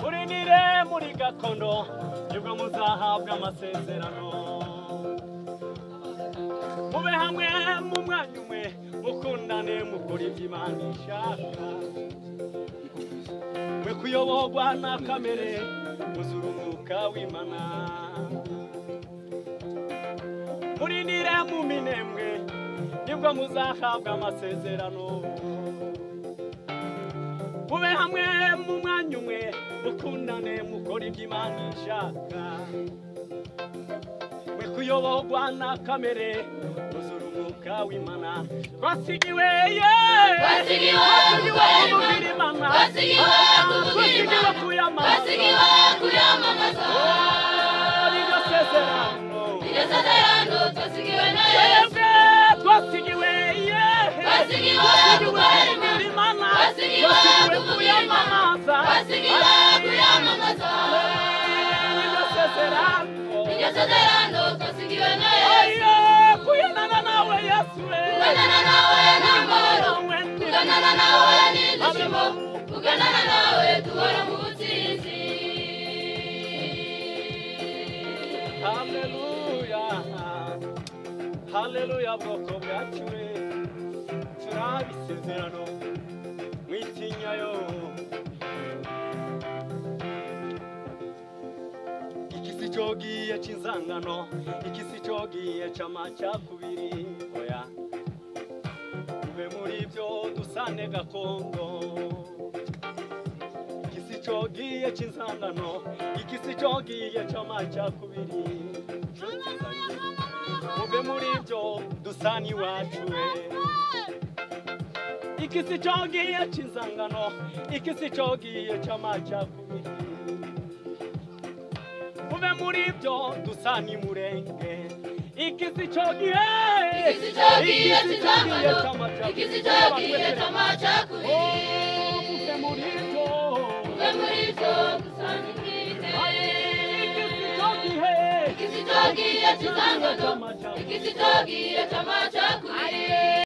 mubyinire muri gakondo nibwo muzahabwa amasezerano mube hamwe mu mwanya umwe mukundane mukora ibyo imana ishaka mwe kuyoborwa na kamere muzura umwuka w'imana murinire mu minembwe nibwo muzahabwa amasezerano mube hamwe mu mwanya umwe mukundane mukora ibyo imana ishaka mwe kuyoborwa na kamere muzura umwuka w'imana twasigiwe ye Twasigiwe, kubwira imana Twasigiwe kubwira twasigiwe Imana. kuyamamaza basigiwe kuyamamaza Oh, iryo sezerano iryo sezerano twasigiwe na yesu twebwe twasigiwe yehe twasigiwe gukora imana twasigiwe kubwira imana twasigiwe kuyamamaza iryo sezerano twasigiwe na yesu kuganana nawe ni amahoro kuganana nawe ni ibyishimo kuganana nawe duhora mu butsinzi haleluya bwoko bwacu we turaha isezerano mwitinyayo ikisi cogiye c'inzangano ikisi cogiye c'amacakubiri oya tuve muri byo dusane gakondo ikisi cogiye c'inzangano ikisi cogiye c'amacakubiri muve muri byo dusana iwacu we ikisi cogiye c'inzangano ikisi cogiye c'amacakubiri muve muri byo dusana imurenge ikisi cogiye ikisi cyagiye cy'inzangano ikisi cyagiye cy'amacakubiri Oh, muve muri byo umwe muri byo dusanga ubwite ikisi cogiye ikisi cyagiye cy'inzangano ikisi cyagiye cy'amacakubiri